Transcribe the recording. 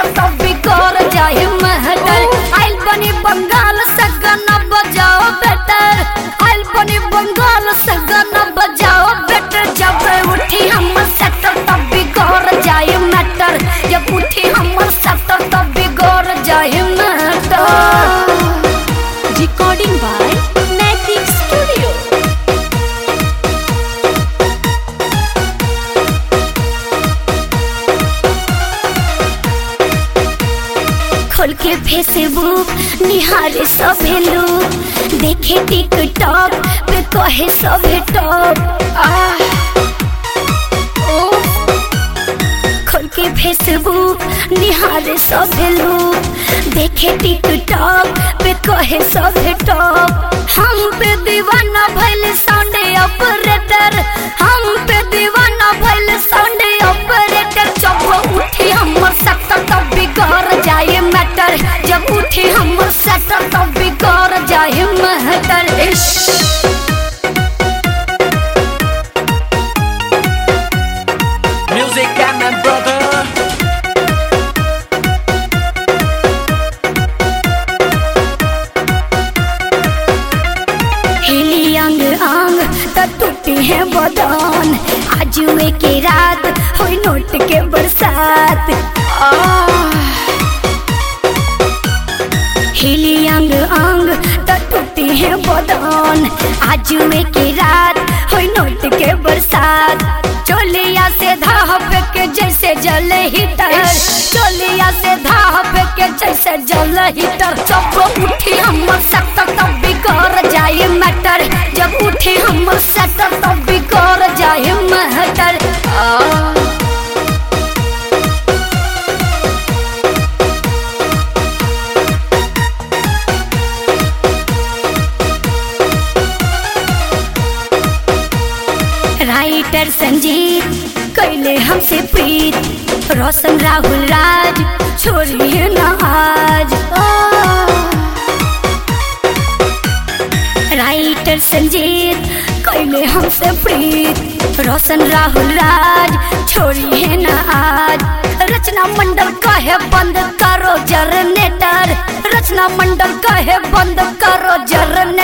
तो बिगड़ जाए महटर आइल बनी बंगाल से गाना बजाओ बेटर आइल बनी बंगाल से गाना बजाओ बेटर जब उठी हमर सेटर तो बिगड़ जाए मैटर जब उठी हमर सेटर तो बिगड़ जाए matter Recording by Naitik Studio. खोल के फेसबुक निहारे सभे लोग देखे टिकटॉक पे कहे सभे टॉप खोल के फेसबुक निहारे सभे लोग देखे टिकटॉक पे कहे सभे टॉप हम पे दीवाना भइल साउंड ऑपरेटर हम पे दीवाना भइल साउंड ऑपरेटर जब उठी हमर सेक्टर तब बिगड़ जाए मैटर जब उठी हमर सेक्टर तब बिगड़ जाए मैटर इश्श Music and my brother. हिली अंग अंग त टूटी है बदन आज वे के रात होई नोट के बरसात आह। हिली अंग अंग त टूटी है बदन आज वे के रात होई नोट के बरसात चोलिया से धाप के जैसे जल हीटर चोलिया से धाप के जैसे जल हीटर जब उठी हमर सेक्टर तब बिगड़ जाए मैटर जब उठी हमर सेक्टर तब बिगड़ जाए मैटर आ राइटर संजीत कैले हमसे प्रीत रोशन राहुल राज छोड़िए न आज राइटर संजीत कैले हमसे प्रीत रोशन राहुल राज छोड़िए न आज रचना मंडल कहे बंद करो जनरेटर रचना मंडल कहे बंद करो जनरेटर